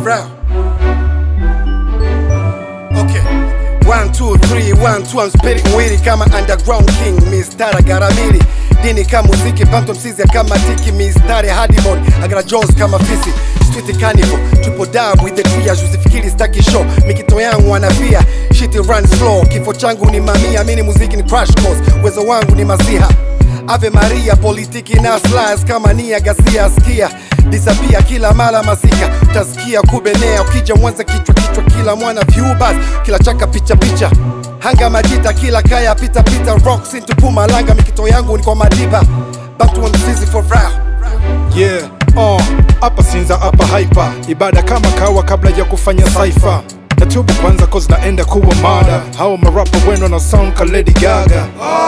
real. Okay. One, two, three, one, two, I'm spitting witty kama underground king, mistara garamiri dini kama muziki banto msizi kama tiki mistari hadimon agara jaws kama fisi street carnival triple dab with the triage usifikiri staki show mikito yangu anavia shit runs slow kifo changu ni mamia mini muziki ni crash course uwezo wangu ni masiha Ave Maria politiki na slides kama nia gasia skia disapia kila mara masika utasikia kubenea ukija mwanza kichwa kichwa kila mwana view bas kila chaka picha picha hanga majita kila kaya pita pita rocks into Pumalanga mikito yangu ni kwa madiba back to mzizi for real yeah uh, hapa sinza hapa haipa ibada kama kawa kabla ya kufanya saifa natubu kwanza cause naenda kuwa mada hao marapa weno na sound ka Lady Gaga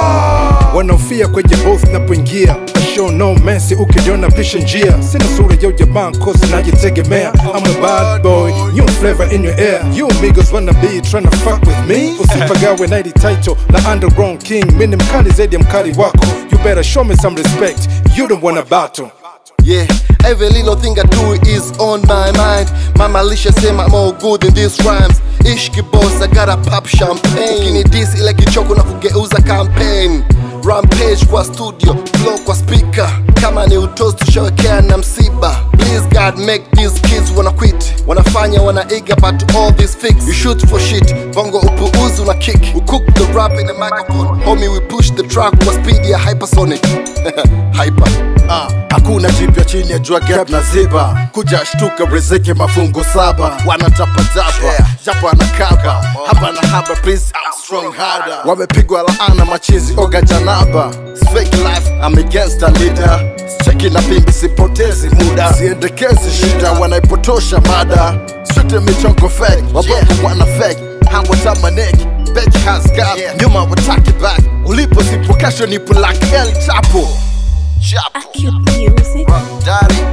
wanaofia kwenye both napoingia show no mercy ukiniona pisha njia sina sura ya ujamaa cause najitegemea I'm a bad boy new flavor in your ear you amigos wanna be tryna fuck with me usipagawe na ili title la underground king mini mkali zaidi ya mkali wako you better show me some respect you don't wanna battle Yeah, every little thing I do is on my mind. Mama Alicia say I'm all good in these rhymes. Ishki boss, I gotta pop champagne. Ukini dis ile kichoko na kugeuza campaign. Rampage kwa studio, flow kwa speaker. Kama ni utosi tushawekea na msiba. Please God make these kids wanna quit. Wanafanya wanaiga but all this fix. You shoot for shit, bongo upuuzi una kick. We cook the rap in the microphone. Homie we push the track kwa speed ya hypersonic. Hyper. Ah, hakuna jipya chini ya jua gap na ziba kuja shtuka riziki mafungu saba wanatapatapa Yeah. japo anakaba hapa na haba please I'm strong harder wamepigwa laana machizi oga janaba It's fake life I'm against a leader cheki na pimbi sipotezi muda siendekezi shida wanaipotosha mada sote michongo fake wabongo wana fake hawatamaneki bet has got nyuma wataki back ulipo sipo kesho nipo like El Chapo Chapo Acute music. Daddy